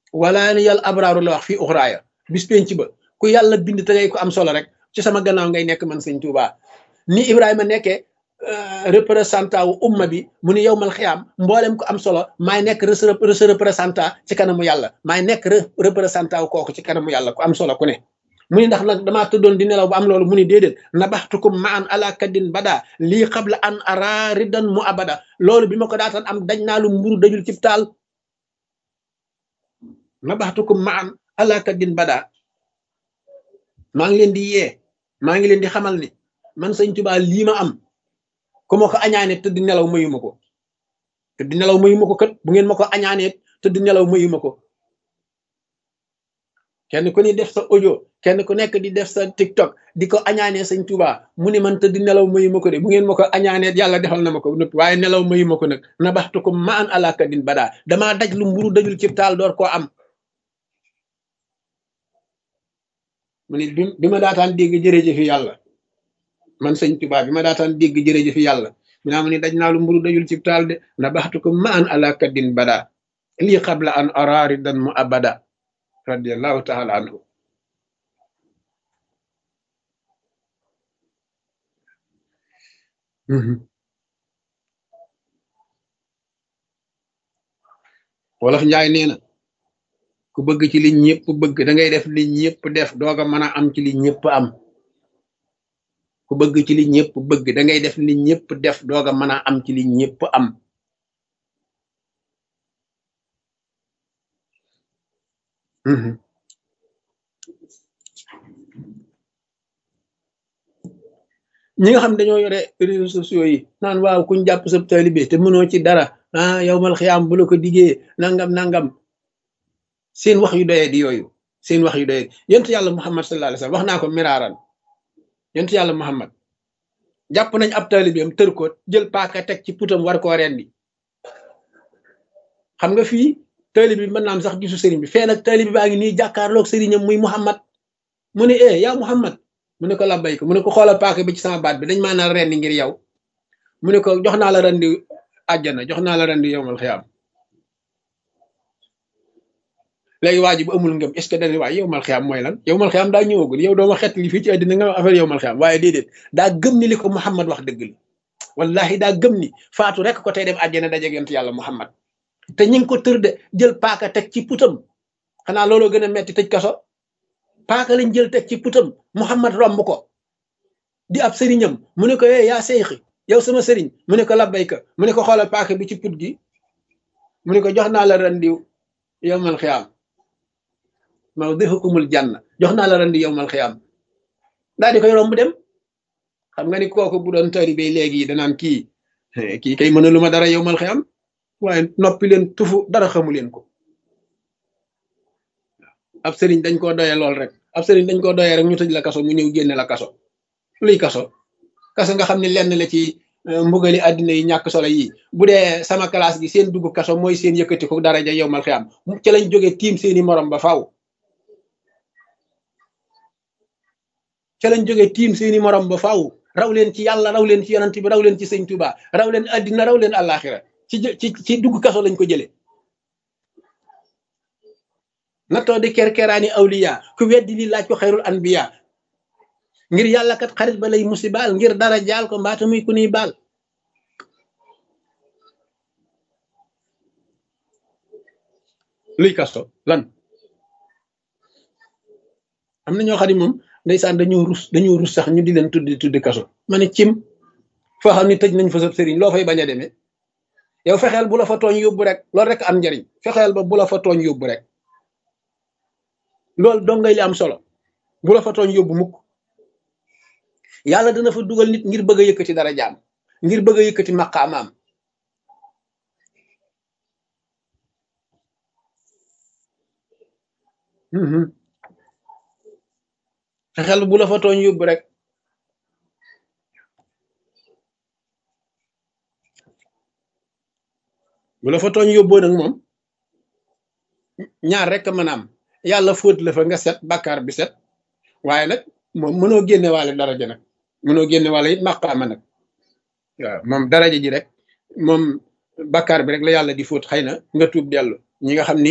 wala ni yàlla abraaru la wax fii uxraaya bis penc ba ku yàlla bind te ngay ko am solo rek ci sama gannaaw ngay nekk man sëñ Tuubaa ni Ibrahima nekkee représentant wu umma bi mu ni yow mal xiyaam mboolem ko am solo maay nekk re représentant ci kanamu yàlla maay nekk représentant wu kooku ci kanamu yàlla ku am solo ku ne mu ni ndax nag damaa tëddoon di nelaw ba am loolu mu ni déedéet nabaxtukum ma an ala kaddin bada lii qabla an ara ridan mu abada loolu bi ma ko daataan am daj naa lu mburu dajul cib taal nabaxtukum ma an ala kaddin bada maa ngi leen di yee maa ngi leen di xamal ni man sëñ Tuubaa lii ma am ku ma ko añaane tëdd nelaw mayuma ko tëdd nelaw mayuma ko kat bu ngeen ma ko añaanee tëdd nelaw mayuma ko kenn ku ni def sa audio kenn ku nekk di def sa tiktok di ko añaanee sëñ Tuubaa mu ni man tëdd nelaw mayuma ko de bu ngeen ma ko añaanee yàlla defal na ma ko nëpp waaye nelaw mayuma ko nag na baxtu ko ma an alaka din badaa damaa daj lu mburu dajul ci taal door koo am mu ni bi ma daataan dégg jërëjëfi yàlla man sëñ Tuubaa bi ma daataan dégg jërëjëfi yàlla mi naa mu ni daj naa lu mburu dajul ci taal de na baxtu ko ma an alaka din badaa lii qabla an araari dan mu abada radiallahu taala anhu wolof njaay nee na ku bëgg ci li ñëpp bëgg da ngay def li ñëpp def dooga mën a am ci li ñëpp am ku bëgg ci li ñëpp bëgg da ngay def li ñëpp def dooga mën a am ci li ñëpp am ñi nga xam dañoo yore réseaux sociaux yi naan waaw kuñ jàpp sab taalibe te mënoo ci dara ah yow mal xiyaam bu la ko diggee nangam nangam seen wax yu doyee di yooyu seen wax yu doyee yontu yàlla muhammad sallallahu alayhi wasallam wax naa ko miraaran yontu yàlla muhammad jàpp nañ ab taalibeem tër ko jël paaka teg ci putam war koo rendi xam nga fii taalibe bi mën naa am sax gisu sëriñ bi fee nag taalibe baa ngi nii jàkkaarloog sëriñam muy muhammad mu ne eh yaa muhammad mu ne ko labbay ko mu ne ko xoolal paaka bi ci sama baat bi dañ maa naa rendi ngir yow mu ne ko jox naa la rendi àjjana jox naa la rendi yowmal xiyaam léegi waa ji bu amul ngëm est ce que dañuy waaye yowmal xiyaam mooy lan yowmal xiyaam daa ñëwagul yow dooma xett li fii ci àddina nga affaire yowmal xiyaam waaye déedéet daa gëm ni li ko muhammad wax dëgg la wallahi daa gëm ni faatu rek ko tey dem àjjana dajeeg yonent yàlla muhammad te ñi ngi ko tër de jël paaka teg ci putam xanaa looloo gën a metti tëj kaso paaka lañ jël teg ci putam muhammad romb ko di ab sëriñam mu ne ko yee yaa seyxi yow sama sëriñ mu ne ko labbayka mu ne ko xoolal paaka bi ci put gi mu ne ko jox naa la rendiw yowmal xiyaam mawdihukumul janna jox naa la rendi yowmal xiyaam daal di koy romb dem xam nga ni kooku bu doon taalibe léegi danaan kii kii kay mëna lu ma dara yowmal xiyaam waaye noppi leen tufu dara xamu leen ko ab sëriñ dañ koo doyee lool rek ab sëriñ dañ koo doyee rek ñu tëj la kaso mu ñëw génne la kaso luy kaso kaso nga xam ne lenn la ci mbugali àddina yi ñàkk solo yi bu dee sama classe gi seen dugg kaso mooy seen yëkkati ko daraja yow mal xiyaam ci lañ jógee tiim seeni morom ba faaw ca lañ jógee tiim seeni morom ba faaw raw leen ci yàlla raw leen ci yonent bi raw leen ci sëñ Tuuba raw leen àddina raw leen àllaaxira ci ci ci dugg kaso lañ ko jëlee nattoo di kerkeraani awliya ku weddi li laaj ko xayrul anbiya ngir yàlla kat xarit ba lay musibaal ngir dara jaal ko mbaata muy ku nuy baal luy kasto lan am na ñoo xam ne moom ndeysaan dañoo rus dañoo rus sax ñu di leen tuddi tuddi kaso ma ne cim foo xam ne tëj nañ fa sab sëriñ loo fay bañ a demee yow fexeel bu la fa tooñ yóbbu rek loolu rek am njariñ fexeel ba bu la fa tooñ yóbbu rek loolu dong ngay li am solo bu la fa tooñ yóbbu mukk yàlla dana fa dugal nit ngir bëgg a yëkkati dara jaam ngir bëgg a yëkkati maqaamaam fexeel bu la fa tooñ yóbbu rek bu la fa tooñ yóbboo nag moom ñaar rek a mën a am yàlla fóot la fa nga set bàkkaar bi set waaye nag moom mënoo génne waale daraja nag mënoo génne waale it maqaama nag waaw moom daraja ji rek moom bàkkaar bi rek la yàlla di fóot xëy na nga tuub dellu ñi nga xam ni